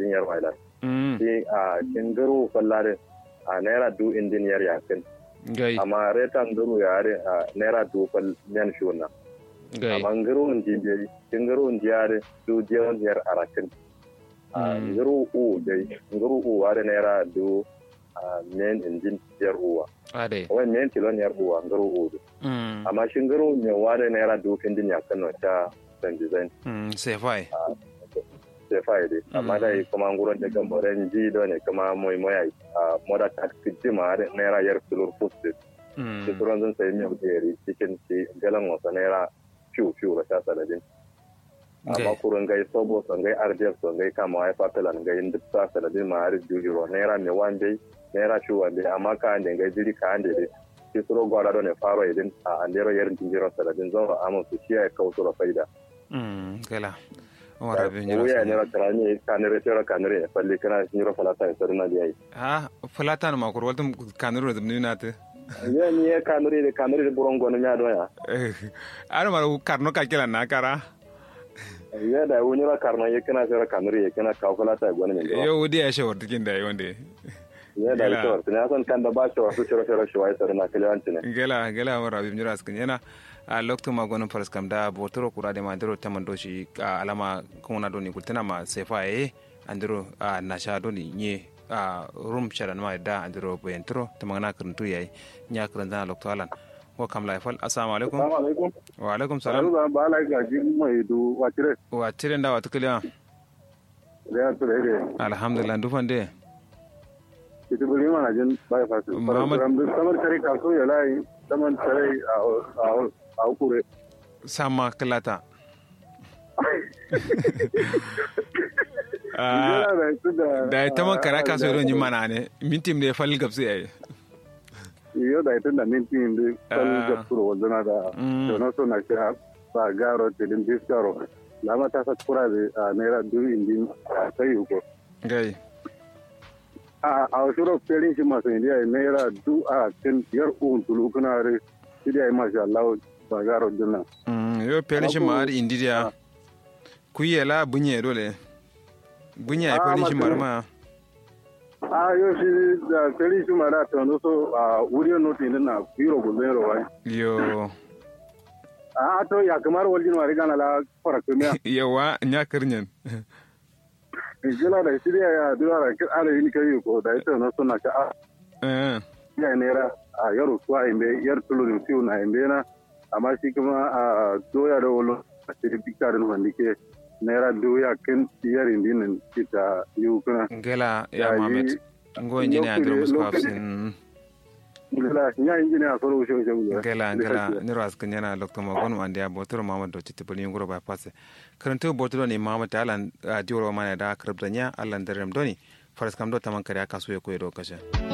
indin yar wala mm shi a shingaro fallare a naira du indin yar yakin gai amma retan duru yare a naira du fal men shuna gai amma ngaro ndi be shingaro ndi yare du jeon yar arakin a Mm. ngaro u dai ngaro u ware naira du a men indin yar uwa ade wai men kilon yar uwa ngaro u du. mm amma shingaro me ware naira du indin yakin no ta san design mm sai fai sai faide amma Mm. dai kuma nguron da kan boren ji do ne kuma moy moy ai a moda ta kiti ma da naira yar tulur fuste mm ti turon zan sai mi yeri cikin ci galan wasa naira fiu fiu ra ta saladin amma gai kurun gai sobo son gai rdf son gai kama ai fatalan gai duk ta saladin ma har jujuro naira me wande naira fiu wande amma ka ande gai jiri ka ande de ti turo gwada do ne faro idin a andero yer jiro saladin zo amma su shi ai kausura faida mm gala wara be nyira wuya sa ne ra tarani kanere tera kanere falli kana nyiro falata e sarna di ai ha fulatan ma kur waltum kanuru da nuna ta ye ni e kanere de kanere de burongo no nyaado ya ar mar karno ka kila na kara ye da wuni ra karna ye kana tera kanere ye kana ka falata e gona min do yo wudi ya shawar tikin da yonde ye da Gela. to tana san kan da ba to su tera tera shi wai sarna kale antine gela gela wara be nyira skin yana a lokto ma gonon faras kam da botoro kura de ma dero tamando shi a alama kuna doni kultana ma sefa e andero a nasha doni nye a rum sharan ma da andero boyentro tamangana kuntu yayi nya kuranda lokto alan wa kam laifal assalamu alaikum assalamu alaikum wa alaikum salam salam ba la ga ji mai du wa tire wa tiren da wa tukliya da ya tire de alhamdulillah dufande ki tu buri mana jin ba ya fasu Muhammad- ram du samar tare ka so ya lai saman tare a a a kure sama klata Ah, da ita man kara kaso irin yin mana ne mintim da ya falli gabsu yayi iyo da ita da minti indi fal Ah. da puro wazana da Mm. dono so na sha ba garo tilin biskaro lama ta sa kura da naira du indi a sai uko gai a a shiro pelin shi masu indiya naira du a kin yar un tulu kuna re indiya masha Allah ba garo dinna Mm, yo pelin shi ma har indiya ku yi la bunye dole bunye ya Ah, pelin shi masu- marma a yo shi da pelin shi mara ta no so a wuriyo noti na biro gulbero wai yo a to ya kamar waljin mari gana la fara kumiya yawa nya kirnyen jila da shirya ya dura da kir ara yin kai ko da ita no so na ka a Eh, ya naira a yaro suwa imbe yar tulu siu na imbe na amma shi kuma a doya da wolo a cikin bikarin wanda ke naira doya kin yar indinin kita yiwu kuna gela ya Ya, mamet yi- ngo injiniya lokacin- dro musko lokacin- hafsin gila ya injiniya soro wuce wuce wuce gela gela niro askin yana lokto ma gonu ande ya botoro mamad do chitti bali ngoro ba passe karanto botoro ni mamad ta alan dioro mana da krabdanya alan derem doni faras kam do taman kare aka so ya koyro kashe